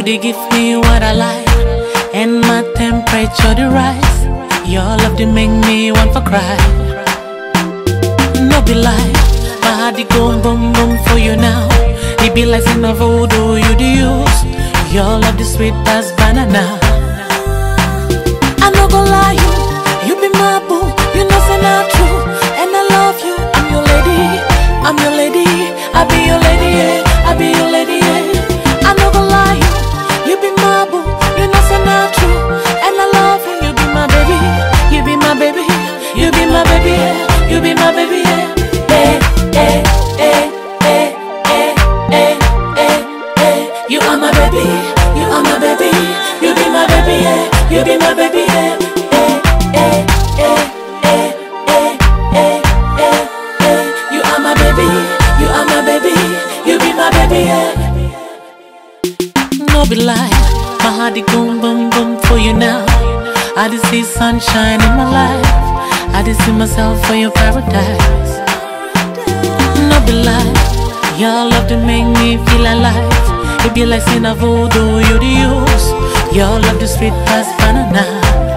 they give me what I like, and my temperature the rise. Your love they make me want for cry. No be lie, my heart they go boom boom for you now. It be like in a voodoo you the use. Your love the sweet as banana. I no go lie you, you be my boo, you know say not true, and I love you. I'm your lady, I'm your lady, I be your lady, yeah, I be your lady, yeah. I no go lie you, you be my boo, you know say not true, and I love you. You be my baby, you be my baby, you be my baby, yeah, you be my baby, yeah. Eh, eh, eh, eh, eh, eh, eh, eh. You are my baby, you are my baby, you be my baby, yeah, you be my baby, yeah. Eh, eh, eh, eh, eh, eh, eh, eh. You are my baby, you are my baby, you be my baby, yeah. No be lie, my heart it boom boom boom for you now. I just see sunshine in my life. I just see myself for your paradise. No be lie, your love to make me feel alive. It be like sin a voodoo you the use. Your love the sweet as banana.